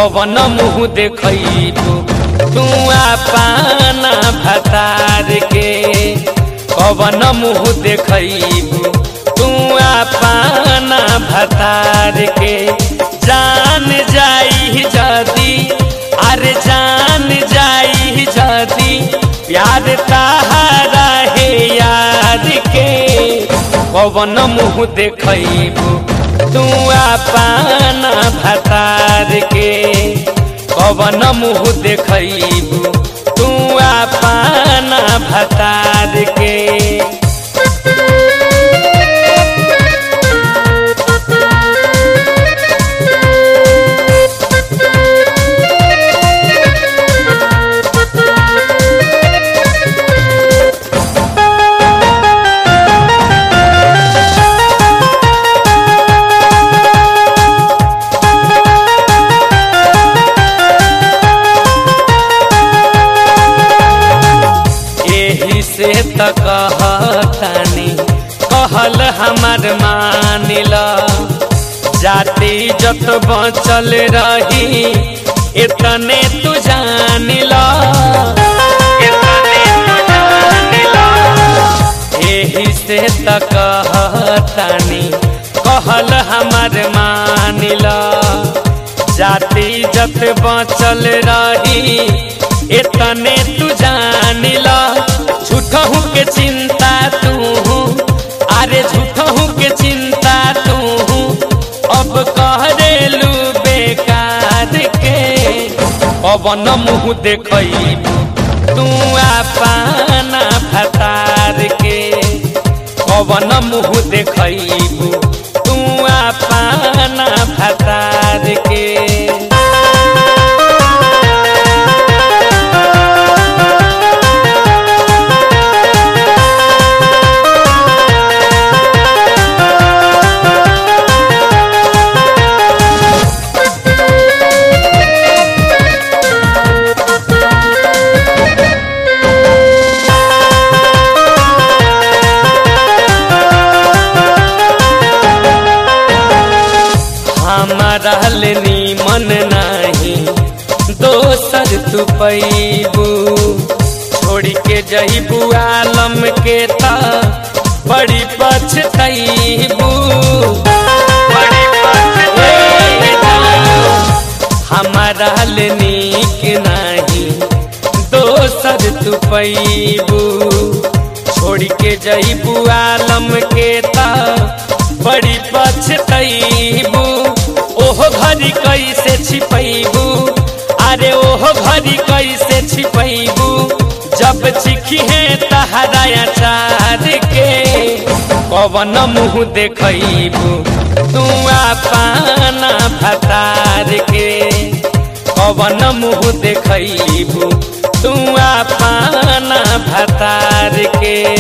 कवन मुँह देखबू तू पाना भतार के कवन मुँह देखबू तू पाना भतार के जान जाई जदी अरे जान जाई जदी प्यार ताहारा है यार के कवन मुँह देखबू तू पाना भतार के कवन मुँह देखबू तू पाना भतार के एही से त कहतानी कहल हमार मानिल जाति जत बचल रही इतने तू जानिल इतने तू जानिल एही से त कहतानी कहल हमार मानिल जाति जत बचल रही इतने तू जानिला झूठहू के चिंता तू अरे झूठहू के चिंता तू अब कहरेलू बेकार के पवन मुँह देखबू तू पाना भतार के पवन मुँह देखबू तू पाना भतार के हमारा नीमन नाही दोसर तू पैबू छोड़ के जईबू आलम के ता बड़ी पछतैबू बड़ी पछतैबू हमारा नीक नाही दोसर तू पैबू छोड़ के जईबू आलम के ता बड़ी पछतैबू ओहो घरी कैसे छिपैबू अरे ओहो घरी कैसे छिपैबू जब चिखी है तहरा चार के पवन मुँह देखबू तू पाना भतार के पवन मुँह देखबू तू पाना भतार के